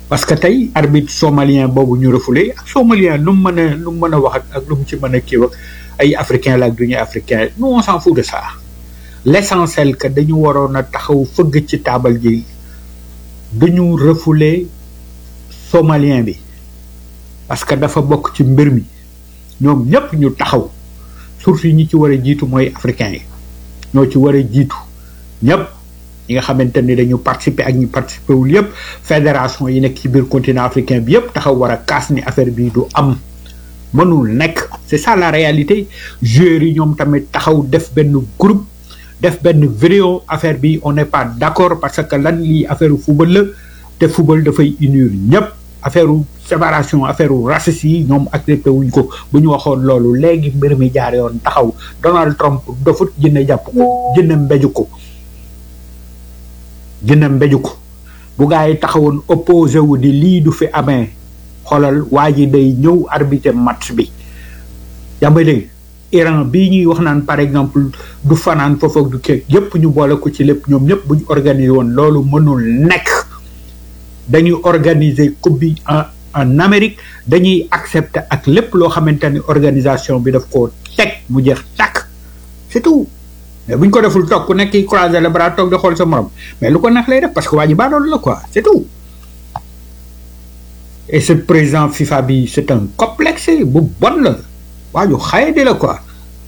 parce que tey arbitre somalien boobu ñu refoulé ak somalien lu mu mën a lu mu mën a wax ak ak lu mu ci mën a kii ak ay africain la ak du ñu africain nous on s'en fout de ça l'essentiel que dañu waroon a taxaw fëgg ci taabal ji duñu refoulé somalien bi parce que dafa bokk ci mbir mi ñoom ñëpp ñu taxaw surtout ñi ci war a jiitu mooy africain yi ñoo ci war a jiitu ñëpp ñi nga xamante ni dañu participer ak ñi participer wul yëpp fédération yi nekk ci biir continent africain bi yëpp taxaw war a kaas ni affaire bi du am mënul nekk c'est ça la réalité joueurs yi ñoom tamit taxaw def benn groupe def benn vidéo affaire bi on n'est pas d'accord parce que lan lii affaire football la te football dafay unir ñëpp affaire séparation affaire racistes yi ñoom accepté wuñ ko bu ñu waxoon loolu léegi mbir mi jaar yoon taxaw Donald Trump dofut jënne jàpp ko jënne mbeju ko jënne mbeju ko bu gaa yi taxawoon opposé wu di lii du fi amee xoolal waa ji day ñëw arbitrer match bi yaa may dégg Iran bii ñuy wax naan par exemple du fanaan foofu ak du kii yépp ñu boole ko ci lépp ñoom ñëpp bu ñu organiser woon loolu mënul nekk dañuy organiser coupe bi en en Amérique dañuy accepter ak lépp loo xamante ni organisation bi daf ko teg mu jeex tàkk c'est tout mais bu ñu ko deful toog ku nekk ki croiser les bras toog di xool sa morom mais lu ko neex lay def parce que waa ji baa loolu la quoi c'est tout et ce président FIFA bi c'est un complexe bu bon la waa ju xaye di la quoi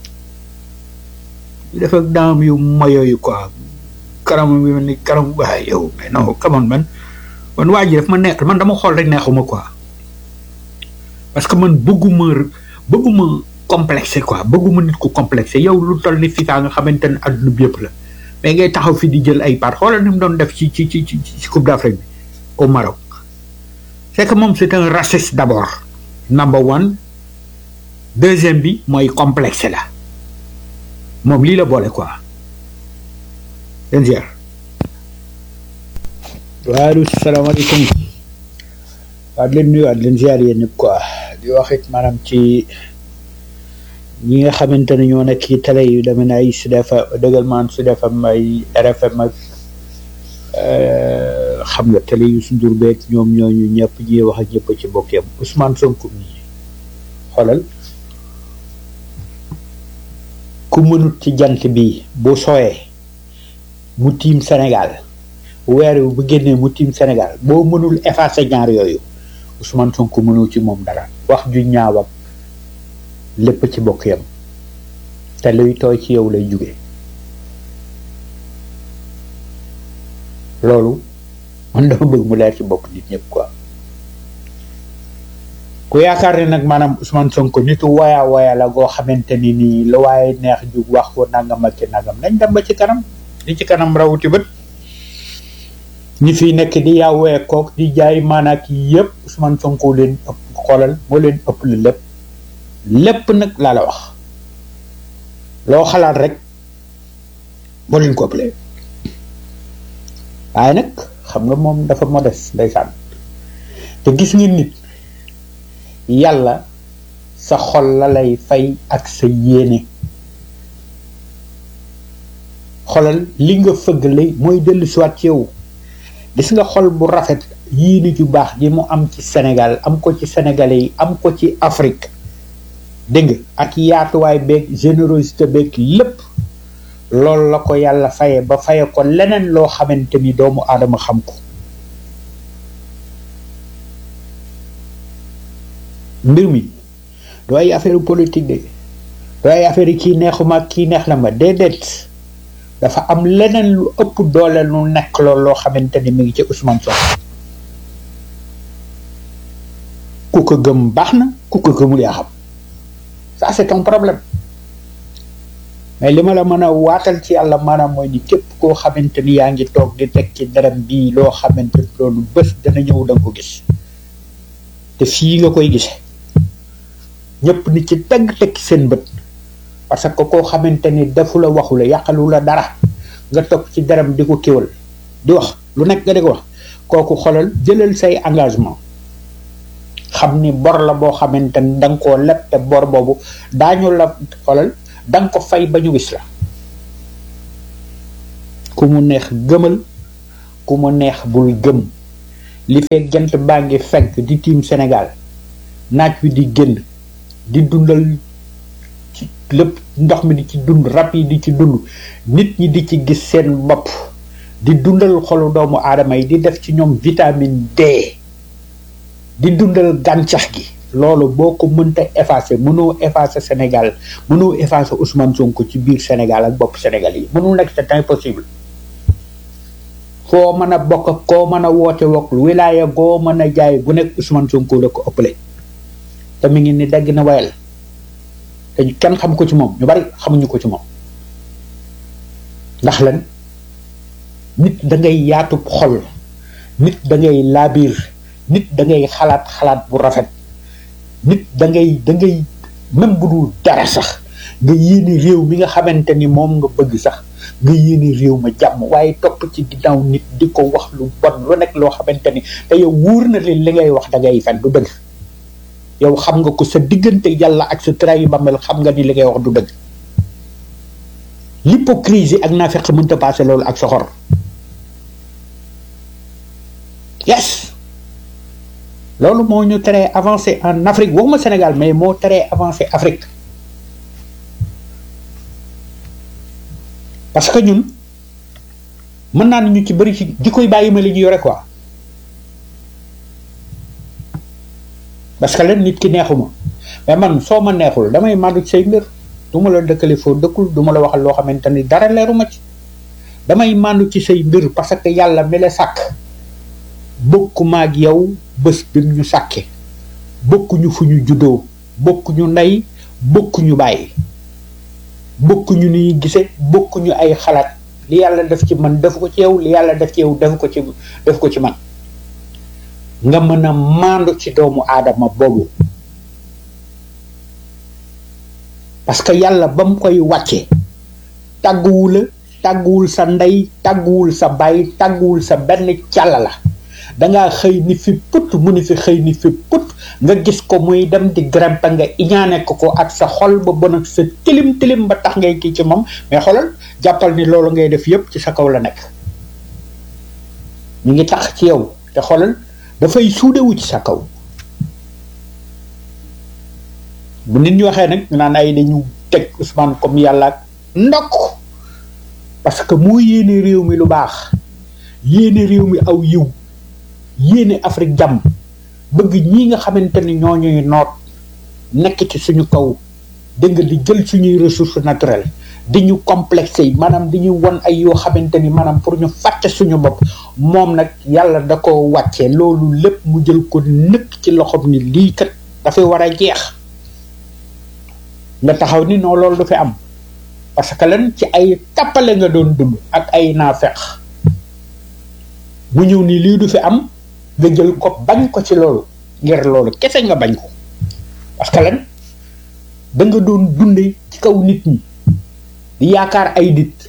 ñu def ak daam yu mayo yu quoi karam bi mel ni karam waaye yow mais non come on man man waa ji daf ma neex man dama xool rek neexuma quoi parce que man bëgguma bëgguma complexé quoi bëgguma nit ku complexé yow lu toll ni FIFA nga xamante ne adduna bi yëpp la mais ngay taxaw fi di jël ay part xoolal ni mu doon def ci ci ci ci ci Coupe d'Afrique bi au Maroc c'est que moom c'est un raciste d'abord number one deuxième bi mooy complexé la moom lii la boole quoi leen ziar waalu salaamaaleykum waa di leen nuyu waat leen ziar yéen ñëpp quoi di wax it maanaam ci ñi nga xamante ne ñoo nekk ci télé yu demee ne ay Sud FM dëggal maan Sud FM ay RFM ak xam nga télé yu sundur beeg ñoom ñooñu ñëpp ñi wax ak ñëpp ci bokk yam Ousmane Sonko mi xoolal ku mënut ci jant bi bu sooyee mu tiim Sénégal weer wi bu génnee mu tiim Sénégal boo mënul effacer ñaar yooyu Ousmane Sonko mënul ci moom dara wax ju ñaaw ak lépp ci bokk yam te luy tooy ci yow lay jóge loolu man dama bëgg mu leer ci bopp nit ñëpp quoi ku yaakaar ne nag maanaam Ousmane Sonko nitu waya waya la goo xamante ni nii la waaye neex jug wax ko nangam ak ci nangam nañ dem ba ci kanam li ci kanam rawuti bët ñi fi nekk di yaawee kook di jaay maanaak yëpp Ousmane Sonko leen ëpp xoolal moo leen ëpp la lépp lépp nag laa la wax loo xalaat rek moo leen ko ëppalee waaye nag xam nga moom dafa modeste ndeysaan te gis nga nit yàlla sa xol la lay fay ak sa yéene xolal li nga fëggale mooy dellu siwaat ci yow gis nga xol bu rafet yéene ju baax ji mu am ci Sénégal am ko ci Sénégalais yi am ko ci Afrique dégg nga ak yaatuwaay beeg générosité beeg lépp loolu la ko yàlla faye ba faye ko leneen loo xamante ni doomu aadama xam ko mbir mi du ay affaire politique de du ay affaire kii neexuma kii neex na ma déedéet dafa am leneen lu ëpp doole lu nekk loolu loo xamante ni mi ngi ci Ousmane Sonko ku ko gëm baax na ku ko gëmul yaa xam ça c'est ton problème mais li ma la mën a waatal ci yàlla maanaam mooy ni képp koo xamante ni yaa ngi toog di teg ci dërëm bii loo xamante ni loolu bés dana ñëw da nga ko gis te fii nga koy gise ñëpp ni ci teg teg seen bët parce que koo xamante ni defu la waxu la yàqalu la dara nga toog ci dërëm di ko kéwal di wax lu nekk nga di ko wax kooku xolal jëlal say engagement xam ni bor la boo xamante ni da nga koo leb te bor boobu daañu la xolal da nga ko fay ba ñu gis la ku mu neex gëmal ku mu neex bul gëm li fekk jant baa ngi fenk di tiim Sénégal naaj wi di génn di dundal ci lépp ndox mi di ci dund rab yi di ci dund nit ñi di ci gis seen bopp di dundal xolu doomu aadama yi di def ci ñoom vitamine D di dundal gàncax gi loolu boo ko mënta effacer mënoo effacer Sénégal mënoo effacer Ousmane Sonko ci biir Sénégal ak bopp Sénégal yi mënul nekk c'est impossible foo mën a bokk ak koo mën a woote wok wilaaya goo mën a jaay bu nekk Ousmane Sonko la ko ëppale te mi ngi ni dagg na wayal te kenn xam ko ci moom ñu bari xamuñu ko ci moom ndax lan nit da ngay yaatub xol nit da ngay laabiir nit da ngay xalaat xalaat bu rafet nit da ngay da ngay même bu dul dara sax nga yéene réew mi nga xamante ni moom nga bëgg sax nga yéene réew ma jàmm waaye topp ci ginnaaw nit di ko wax lu bon lu nekk loo xamante ni te yow wóor na leen li ngay wax da ngay fen du dëgg yow xam nga ko sa diggante yàlla ak sa trahi bàmmeel xam nga ni li ngay wax du dëgg l'hypocrisie ak naafeq mënta passé loolu ak soxor yes loolu moo ñu teree avancé en Afrique waxuma Sénégal mais moo teree avancé Afrique parce que ñun mën naa ñu ci bëri ci di koy bàyyi ma li ñu yore quoi parce que leen nit ki neexuma mais man soo ma neexul damay màndu ci say mbir du ma la dëkkale foo dëkkul du ma la waxal loo xamante ni dara leeruma ci damay màndu ci say mbir parce que yàlla mi la sàkk bokkuma ak yow bés bi ñu sàkke bokkuñu fu ñu juddoo bokkuñu ndey bokkuñu bàyyi bokkuñu ni ñuy gise bokkuñu ay xalaat li yàlla def ci man def ko ci yow li yàlla def ci yow def ko ci def ko ci man nga mën a maandu ci doomu aadama boobu parce que yàlla ba mu koy wàcce tàgguwu la tàgguwul sa ndey tàgguwul sa baay tàgguwul sa benn càlla la dangaa xëy ni fi put mu ni fi xëy ni fi put nga gis ko muy dem di grimpe nga iñaane ko ko ak sa xol ba bon ak sa tilim tilim ba tax ngay kii ci moom mais xoolal jàppal ni loolu ngay def yépp ci sa kaw la nekk ñu ngi tax ci yow te xoolal dafay suudewu ci sa kaw bu nit ñu waxee nag ñu naan ay dañu teg Ousmane comme yàlla ak ndokk parce que moo yéene réew mi lu baax yéene réew mi aw yiw yéene Afrique jàmm bëgg ñi nga xamante ni ñoo ñuy noot nekk ci suñu kaw dégg nga di jël suñuy ressources naturelles di ñu complexé yi maanaam di ñu won ay yoo xamante ni maanaam pour ñu fàtte suñu bopp moom nag yàlla da ko wàccee loolu lépp mu jël ko nëkk ci loxoom ni lii kat dafay war a jeex nga taxaw ni non loolu du fi am parce que lan ci ay tappale nga doon dund ak ay naafeq mu ñëw ni lii du fi am nga jël ko bañ ko ci loolu ngir loolu kese nga bañ ko parce que lan da nga doon dunde ci kaw nit ñi di yaakaar ay nit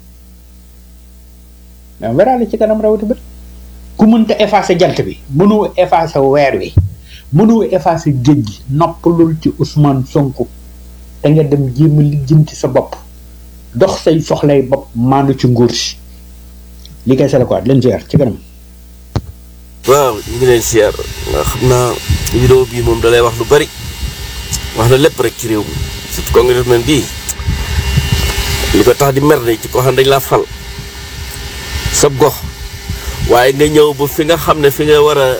mais weraale ci kanam rawati bët ku mënta effacer jant bi mënoo effacer weer wi mënoo effacer géej gi noppalul ci Ousmane Sonko da nga dem jéem a lijjanti sa bopp dox say soxlay bopp maandu ci nguur si li koy sala quoi leen ziar ci kanam waaw ñu ngi leen siyaar nga xam naa vidéo bii moom dalay wax lu bari wax na lépp rek ci réew mi surtout congressman bii li ko tax di mer ne ci ko xam dañ laa fal sab gox waaye nga ñëw ba fi nga xam ne fi nga war a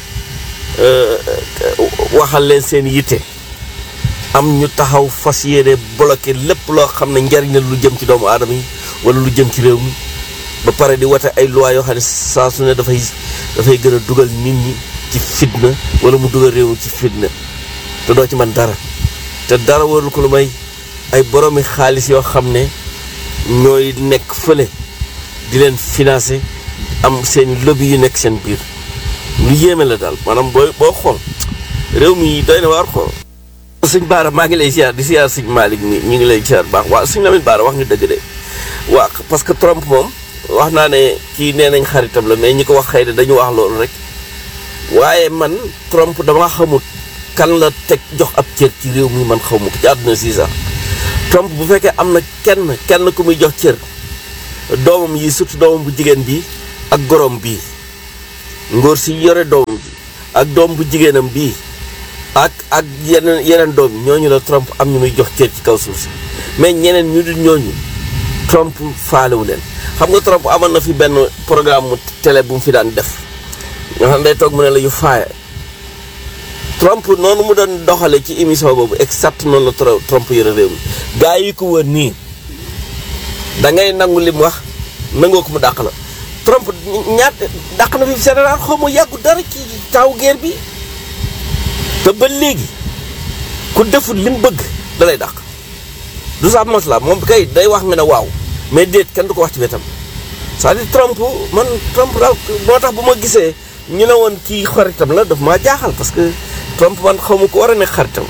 waxal leen seen yitte am ñu taxaw fas yéene bloqué lépp loo xam ne njariñ la lu jëm ci doomu aadama yi wala lu jëm ci réew mi ba pare di wate ay loi yoo xam ne saa su ne dafay dafay gën a dugal nit ñi ci fitna wala mu dugal réew mi ci fitna te doo ci man dara te dara warul ko lu may ay boroomi xaalis yoo xam ne ñooy nekk fële di leen financé am seen lobby yu nekk seen biir lu yéeme la daal maanaam booy boo xool réew mi doy na waar xool sëñ Baara maa ngi lay ziar di ziar sëñ Malick mi ñu ngi lay ziar baax waaw sëñ Lamine Baara wax nga dëgg de waa parce que Trump moom wax naa ne kii nee nañ xaritam la mais ñi ko wax xëy na dañu wax loolu rek waaye man Trump dama xamut kan la teg jox ab cër ci réew mi man xaw ma ko ci àdduna si sax Trump bu fekkee am na kenn kenn ku muy jox cër doomam yi surtout doomam bu jigéen bi ak gorom bii ngóor si yore doom bi ak doom bu jigéenam bii ak ak yeneen yeneen doom yi ñooñu la Trump am ñu muy jox cër ci kaw suuf si mais ñeneen ñu dul ñooñu Trump faalewu leen xam nga Trump amoon na fi benn programme mu télé bu mu fi daan def nga xam ne day toog mu ne la yu faaye Trump noonu mu doon doxale ci émission boobu exact noonu la Trump yore réew mi gaa yi ko wër nii da ngay nangu li mu wax nangoo ko mu dàq la Trump ñaat dàq na fi général xaw ma yàggu dara ci taw guerre bi te ba léegi ku deful li mu bëgg da lay dàq du sa mos la moom kay day wax nga ne waaw mais déet kenn du ko wax ci wetam c'est-à-dire Trump man Trump daal moo tax bu ma gisee ñu ne woon kii xaritam la daf maa jaaxal parce que Trump man xaw ma ko war a nekk xaritam.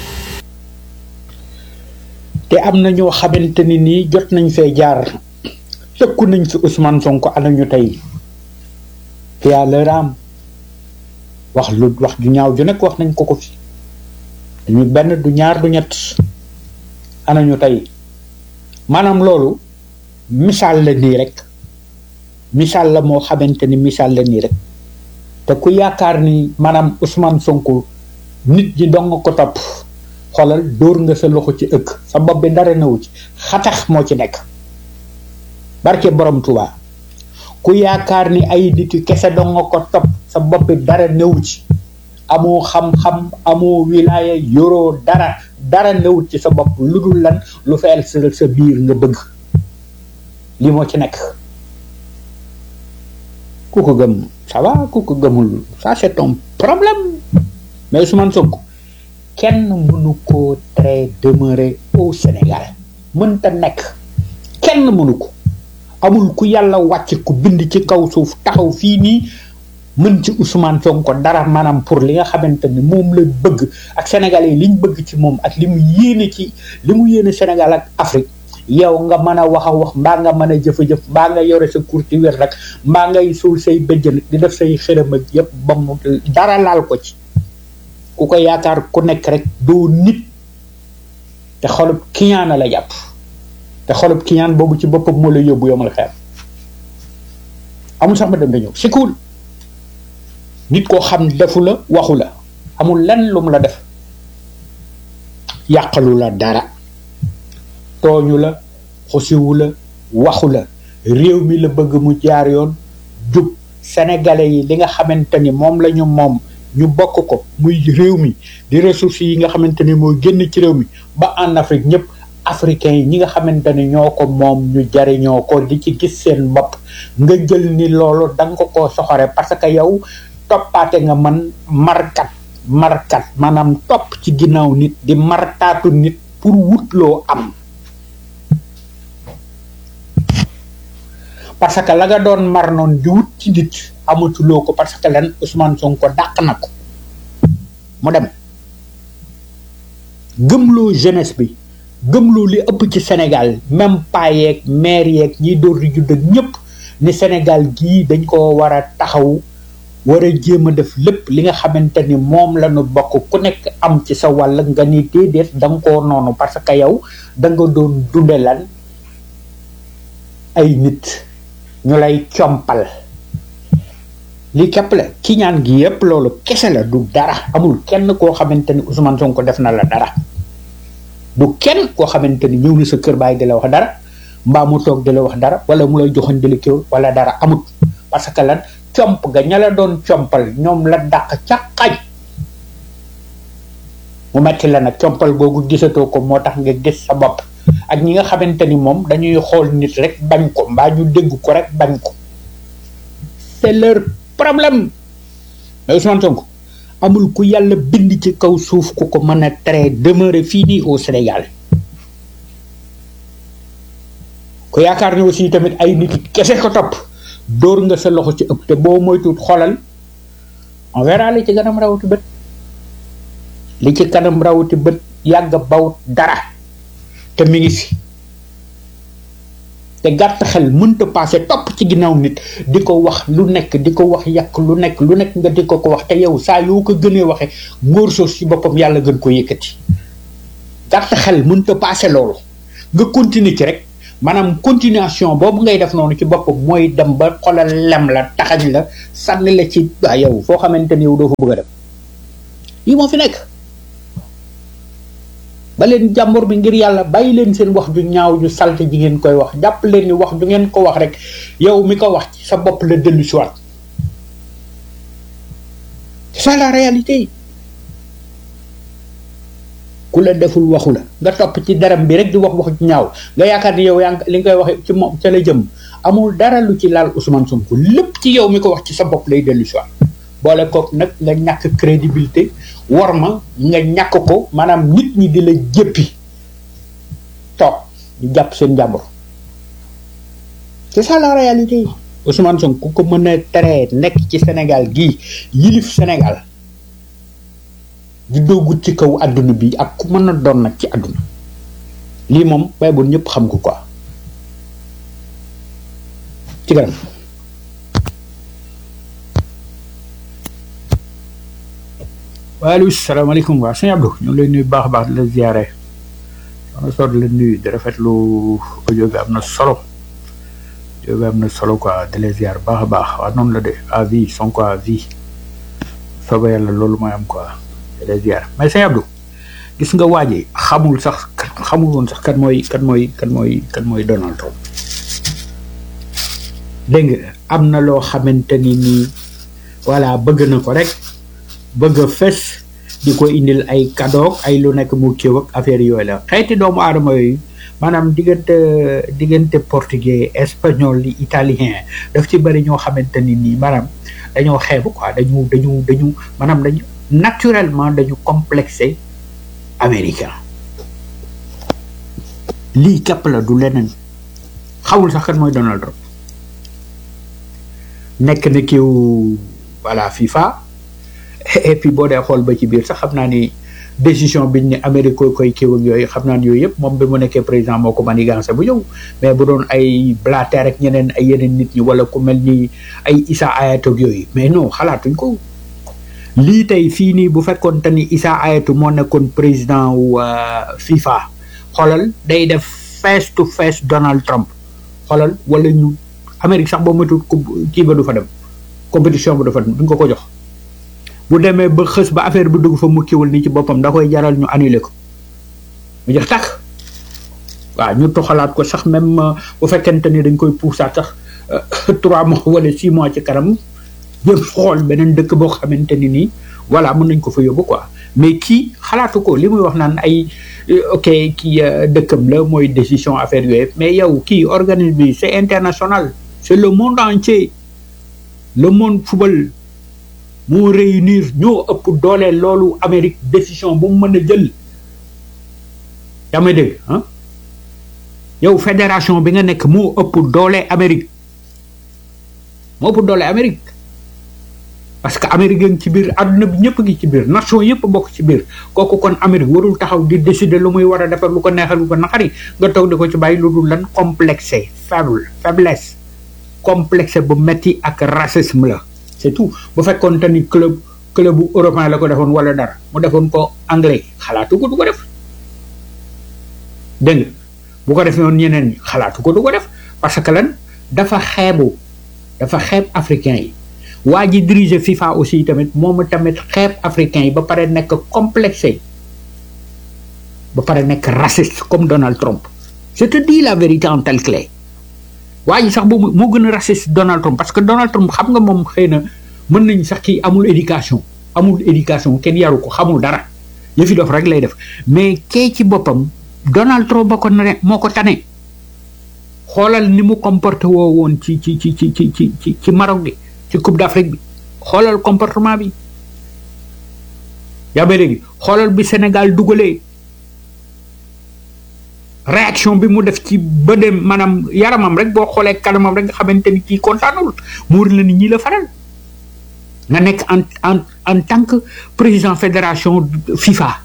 te am na ñoo xamante ni nii jot nañ fee jaar tëkku nañ fi Ousmane Sonko ana ñu tey te yàlla raam wax lu wax ju ñaaw ju nekk wax nañ ko ko fi ñu benn du ñaar du ñett ana ñu tey maanaam loolu misaal la nii rek misaal la moo xamante ni misaal la nii rek te ku yaakaar ni maanaam Ousmane Sonko nit ñi dong ko topp xoolal dóor nga sa loxo ci ëkk sa bopp bi dara newu ci xatax moo ci nekk barke borom Tuubaa ku yaakaar ni ay nit yu kese dong nga ko topp sa bopp bi dara newu ci amoo xam-xam amoo wilaaya yoroo dara dara newut ci sa bopp lu dul lan lu fayal sa sa biir nga bëgg li moo ci nekk ku ko gëm ça va ku ko gëmul ça c'est ton problème mais Ousmane Sonko kenn mënu koo très demeurer au Sénégal mënta nekk kenn mënu ko amul ku yàlla wàcc ku bind ci kaw suuf taxaw fii nii mën ci Ousmane Sonko dara maanaam pour li nga xamante ni moom la bëgg ak Sénégalais yi liñ bëgg ci moom ak li mu yéene ci li mu yéene Sénégal ak Afrique yow nga mën a wax a wax mbaa nga mën a jëfa-jëf mbaa nga yore sa kur ci wér rek mbaa ngay suul say bëjjën di def say xërëm ak yëpp ba mu dara laal ko ci ku ko yaakaar ku nekk rek doo nit te xolub kiñaana la jàpp te xolub kiñaan boobu ci boppam moo la yóbbu yomal xeer amul sax ma dem da ñëw c'est cool nit koo xam defu la waxu la amul lenn lu mu la def yàqalu la dara tooñu la xosiwu la waxu la réew mi la bëgg mu jaar yoon jub sénégalais yi li nga xamante ni moom la ñu moom ñu bokk ko muy réew mi di ressources yi nga xamante ni mooy génn ci réew mi ba en Afrique ñëpp africains yi ñi nga xamante ni ñoo ko moom ñu jariñoo ko di ci gis seen bopp nga jël ni loolu da nga ko koo soxore parce que yow toppaate nga man markat markat maanaam topp ci ginnaaw nit di martaatu nit pour wut loo am parce que la nga doon mar noon di wut ci nit amatuloo ko parce que lan Ousmane Sonko dàq na ko mu dem gëmloo jeunesse bi gëmloo li ëpp ci Sénégal même paa yeeg maire yeeg ñiy door di judd ak ñëpp ni Sénégal gii dañ ko war a taxaw war a jéem a def lépp li nga xamante ni moom la ñu bokk ku nekk am ci sa wàll nga ni déedéet da nga koo noonu parce que yow da nga doon dunde lan ay nit ñu lay compal li képp la ki ñaan gi yépp loolu kese la du dara amul kenn koo xamante ni Ousmane Sonko def na la dara du kenn koo xamante ni ñëw na sa kër baay di la wax dara mbaa mu toog di la wax dara wala mu lay joxoon di la kéwal wala dara amut parce que lan comp ga ña la doon compal ñoom la dàq ca xaj mu metti la nag compal googu gisatoo ko moo tax nga gis sa bopp ak ñi nga xamante ni moom dañuy xool nit rek bañ ko mbaa ñu dégg ko rek bañ ko c'est leur problème mais Ousmane Sonko amul ku yàlla bind ci kaw suuf ku ko mën a très demeurer fii nii au Sénégal ku yaakaar ni aussi tamit ay nit kese ko topp dóor nga sa loxo ci ëpp te boo moytuwut xoolal on verra li ci kanam rawati bët li ci kanam rawati bët yàgg bawut dara te mi ngi fi te gàtt xel mënta passé topp ci ginnaaw nit di ko wax lu nekk di ko wax yàq lu nekk lu nekk nga di ko ko wax te yow saa yoo ko gënee waxe ngóor soos ci boppam yàlla gën ko yëkkati gàtt xel mënta passé loolu nga continuer ci rek maanaam continuation boobu ngay def noonu ci boppam mooy dem ba xolal lem la taxañ la sànni la ci waa yow foo xamante ni yow doo fa bëgg a dem lii moo fi nekk ba leen jàmbur bi ngir yàlla bàyyi leen seen wax ju ñaaw ju salte ji ngeen koy wax jàpp leen ni wax ju ngeen ko wax rek yow mi ko wax ci sa bopp la dellu si waat c'est ça la réalité ku la deful waxu la nga topp ci daram bi rek di wax wax ju ñaaw nga yaakaar ni yow yaa li nga koy wax ci moom ca la jëm amul dara lu ci laal Ousmane Sonko lépp ci yow mi ko wax ci sa bopp lay dellu si waat boole kook nag nga ñàkk crédibilité war ma nga ñàkk ko maanaam nit ñi di la jëppi toog di jàpp seen jàmbur c'est ça la réalité Ousmane Sonko ku ko mën a teree nekk ci Sénégal gii yilif Sénégal di doogut ci kaw àdduna bi ak ku mën a doon nag ci àdduna lii moom bay bu ñëpp xam ko quoi ci kanam waaleykum salaamaaleykum waa sëñ Abdou ñu ngi lay nuyu baax a baax di la ziare soxna Sow di la nuyu di rafetlu audio bi am na solo audio bi am na solo quoi di la ziar baax a baax waaw noonu la de à vie Sonko à vie sooba yàlla loolu mooy am quoi di la ziar mais sëñ Abdou gis nga waaje xamul sax xamul woon sax kan mooy kan mooy kan mooy kan mooy Donald Trump dégg nga am na loo xamante ni nii voilà bëgg na ko rek. bëgg a fes di ko indil ay cadeau ay lu nekk mu kéew ak affaire yooyu la xeeti doomu aadama yooyu maanaam diggante diggante portugais espagnol li italien daf ci bëri ñoo xamante ni nii maanaam dañoo xeebu quoi dañu dañu dañu maanaam dañu naturellement dañu complexé américain lii képp la du leneen xamul sax kan mooy Donald Trump nekk na kiw voilà FIFA et puis boo dee xool ba ci biir sax xam naa ni décision biñ ne Amérique koy koy kiiw ak yooyu xam naa ni yooyu yëpp moom bi mu nekkee président moo ko manigancé bu ñëw mais bu doon ay Blatter ak ñeneen ay yeneen nit ñi wala ku mel ni ay Issa Hayatou ak yooyu mais non xalaatuñ ko lii tey fii nii bu fekkoon te ni Issa Hayatou moo nekkoon président wu FIFA xoolal day def face to face Donald Trump xoolal wala ñu Amérique sax boo matul kii ba du fa dem compétition ba du fa dem duñ ko ko jox. bu demee ba xës ba affaire bi dugg fa mu kiwul ni ci boppam da koy jaral ñu annulé ko mu jeex tàkk waaw ñu toxalaat ko sax même bu fekkente ni dañ koy puusaat sax trois mois wala six mois ci kanam jëm xool beneen dëkk boo xamante ni nii voilà mën nañ ko fa yóbbu quoi mais kii xalaatu ko li muy wax naan ay ok kii dëkkam la mooy décision affaire yooyu mais yow kii organisme bi c'est international c'est le monde entier le monde football moo réunir ñoo ëpp doole loolu Amérique décision bu mu mën a jël yaa may dégg ah yow fédération bi nga nekk moo ëpp doole Amérique moo ëpp doole Amérique parce que Amérique ngi ci biir àdduna bi ñëpp ngi ci biir nation yëpp bokk ci biir kooku kon Amérique warul taxaw di décider lu muy war a defar lu ko neexal lu ko naqari nga toog di ko ci bàyyi lu dul lan complexé faible faiblesse complexé bu metti ak racisme la c'est tout bu fekkoon te ni club club bu européen la ko defoon wala dara mu defoon ko anglais xalaatu ko du ko def dégg nga bu ko defee woon ñeneen ñi xalaatu ko du ko def parce que lan dafa xeebu dafa xeeb africain yi waa ji diriger FIFA aussi tamit moom tamit xeeb africain yi ba pare nekk complexé ba pare nekk raciste comme Donald Trump je te dis la vérité en telle clé waa ji sax boobu moo gën a raciste Donald Trump parce que Donald Trump xam nga moom xëy na mën nañ sax kii amul éducation amul éducation kenn yaru ko xamul dara yëfi dof rek lay def mais kee ci boppam Donald Trump ba ko ne moo ko tane xoolal ni mu comporté woo woon ci ci ci ci ci ci ci ci Maroc bi ci Coupe d'Afrique bi xoolal comportement bi yaa may dégg xoolal bi Sénégal dugalee réaction bi mu def ci ba dem maanaam yaramam rek boo xoolee kanamam rek nga xamante ni kii kontaanul muur la ni ñii la faral nga nekk en en en tant que président fédération FIFA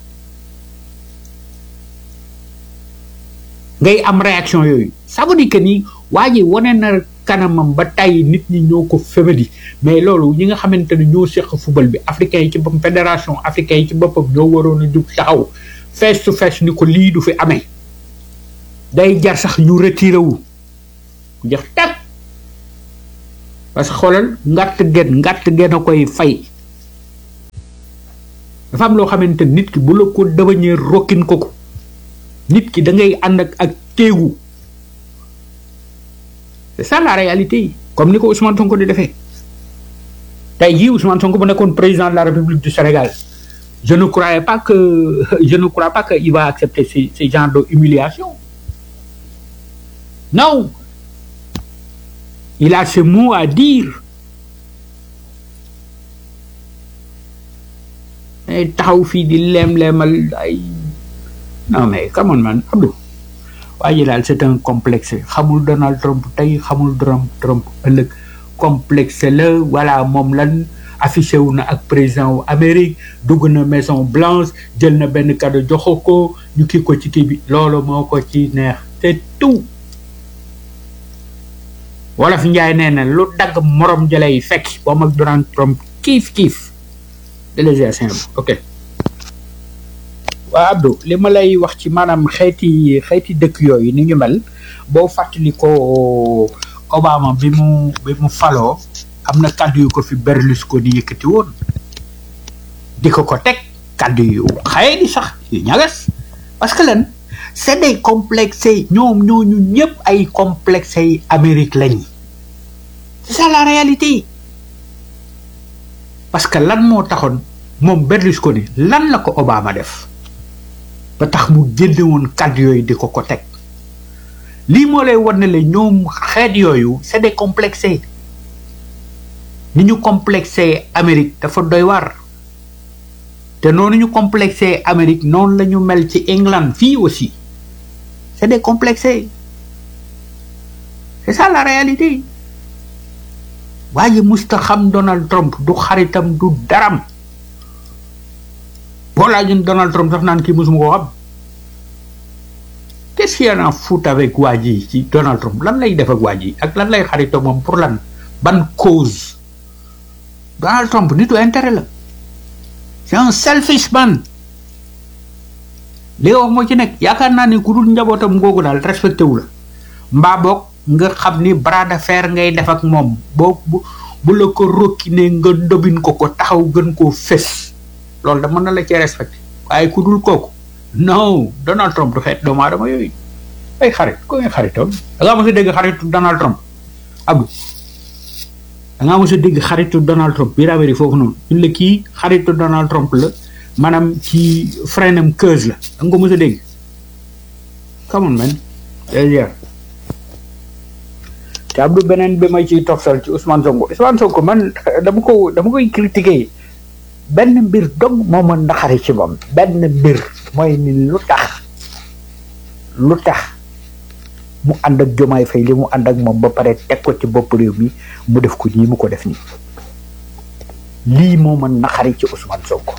ngay am réaction yooyu ça veut dire que ni waa ji wane na kanamam ba tey nit ñi ñoo ko fémadi mais loolu ñi nga xamante ne ñoo seq football bi africain yi ci boppam fédération africain yi ci boppam ñoo waroon a jug taxaw face to face ni ko lii du fi amee day jar sax ñu retiré wu jeex tag parce que xoolal ngàtt gen ngàtt gen a koy fay dafa am loo xamante nit ki bu la ko devenir rokkin ko ko nit ki da ngay ànd ak ak téegu c'est ça la réalité comme ni ko Ousmane Sonko di defee tey jii Ousmane Sonko bu nekkoon président de la République du Sénégal je ne croyais pas que je ne crois pas que il va accepter ce ce genre de humiliation non il a ce mot à dire ay taxaw fii di leem-leemal ay non mais come on man Abdou waa ji daal c'est un complexe xamul Donald Trump tey xamul Trump Trump ëllëg complexe la voilà moom lan affiché wu na ak président wu Amérique dugg na Maison Blanche jël na benn cadeau joxo ko ñu kii ko ci kii bi loolu moo ko ci neex c'est tout wolof njaay nee na lu dagg morom jëlay fekk moom ak Donald Trump kiif kiif délégué ok waa Abdou li ma lay wax ci maanaam xeeti xeeti dëkk yooyu ni ñu mel boo fàttali ko Obama bi mu bi mu faloo am na kàddu yu ko fi Berlusconi yëkkati woon di ko ko teg kàddu yu xaye di sax yu ñagas parce que lan c'est des complexes ñoom ñooñu ñëpp ay complexes yi Amérique lañ c'est ça la réalité parce que lan moo taxoon moom Berlusconi lan la ko Obama def ba tax mu génne woon kàddu yooyu di ko ko teg lii moo lay wan ne la ñoom xeet yooyu c'est des complexés ni ñu complexé Amérique dafa doy war te noonu ñu complexé Amérique noonu la ñu mel ci England fii aussi c'est des complexés c'est ça la réalité waa ji musta xam Donald Trump du xaritam du daram boo laajoon Donald Trump sax naan kii musuma koo xam qu'est-ce qu'il y en a fout avec waa ji ci Donald Trump lan lay def ak waa ji ak lan lay xarito moom pour lan ban cause Donald Trump nitu intérêt la c'est un selfish man li nga wax moo ci nekk yaakaar naa ni ku dul njabootam ngoogu daal respecté wu la mbaa boog nga xam ni bras de fer ngay def ak moom boo bu bu la ko rokki ne nga ndobin ko ko taxaw gën koo fés loolu da mën na la cee respecté waaye ku dul kooku non Donald Trump du xeet doomu aadama yooyu ay xarit ko ngay xaritoon da ngaa mos a dégg xaritu Donald Trump Abdou da ngaa mos a dégg xaritu Donald Trump biir Amérique foofu noonu ñun la kii xaritu Donald Trump la maanaam ci freinam keuse la da nga ko mos a dégg come on man dèjà te Abdou beneen bi may ciy toftal ci Ousmane Sonko Ousmane Sonko man dama ko dama koy critiquer benn mbir dog moo ma naxari ci moom benn mbir mooy ni lu tax lu tax mu ànd ak jomaay fay li mu ànd ak moom ba pare teg ko ci bopp réew mi mu def ko nii mu ko def nii lii moo ma naxari ci Ousmane Sonko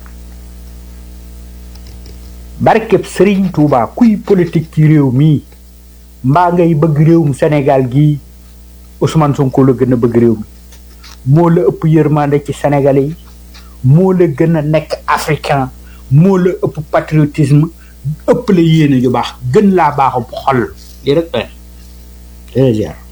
barkeb Serigne Touba kuy politique ci réew mii mbaa ngay bëgg réewum Sénégal gii Ousmane Sonko la gën a bëgg réew mi moo la ëpp yërmande ci Sénégalais yi moo la gën a nekk africain moo la ëpp patriotisme ëpp la yéene ju baax gën laa baaxu xol lii rek doy na